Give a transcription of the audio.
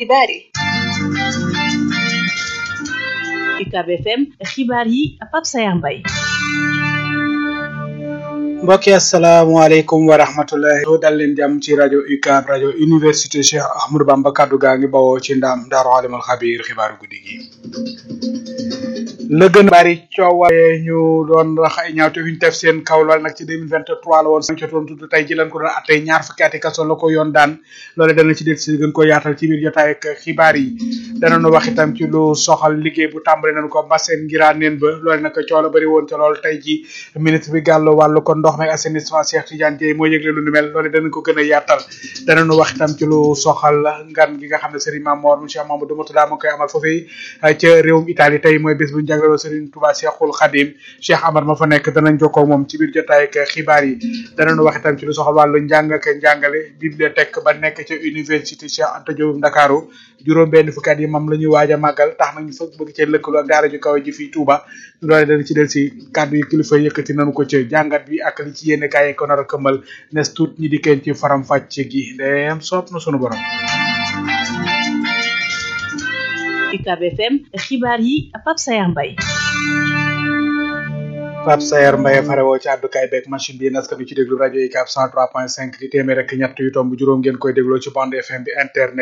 xibaar yi UCAB FM xibaar yi Pape Sayar Mbaye mbokki asalaamaaleykum wa rahmatullahi dal leen jàmm ci rajo UCAB rajo université Cheikh Ahmadou Bamba kaddu gaa ngi bawoo ci ndam daaru alimul xabiir xibaaru guddi gi la gën a bari coowale ñu doon rax ay ñaawte fi ñu def seen kaw lool nag ci 2023 la woon sañ ca doon tudd tey ji lañ ko doon attee ñaar fukki ati kaso la ko yoon daan loole dana ci del si gën ko yaatal ci biir jotaay ak xibaar yi danañu wax itam ci lu soxal liggéey bu tàmbali nañ ko Mbassène ngiraa neen ba loole nag coow la bëri woon ca lool tey ji ministre bi gàllu wàllu ko ndox meeg assainissement Cheikh Tidiane Dièye moo yëgle lu nu mel loole danañ ko gën a yaatal danañu wax itam ci lu soxal ngan gi nga xam ne Serigne Mamor monsieur Mamadou Moutada moo koy amal foofee ca réewum Italie tey mooy bés bu ñu jagleel Serigne Touba Cheikhul Khadim Cheikh Amar ma fa nekk danañ jokkoo moom ci biir jotaay ak xibaar yi danañu wax itam ci lu soxal wàllu njàng ak njàngale bibliothèque ba nekk ca université Cheikh Anta Diop Ndakaaru juróom benn fukki at yi moom la ñuy waaj a màggal tax nañu fa bëgg cee lëkkaloo ak daara ju kaw ji fii Touba loole dana ci del si kàddu yi kilifa yëkkati nañu ko ci jàngat bi ak li ci yénn kaay ko nar a këmbal nes tuut ñi di kenn ci faram fàcce gi ndeem soob na sunu borom UCAB FM xibaar yi Pape Sayar Mbaye Pape Sayar Mbaye fare woo ci àddukaay beeg machine bi naskan bi ci déglu rajo UCAB 103.5 di téeméer rek ñett yu tomb juróom ngeen koy dégloo ci bande FM bi internet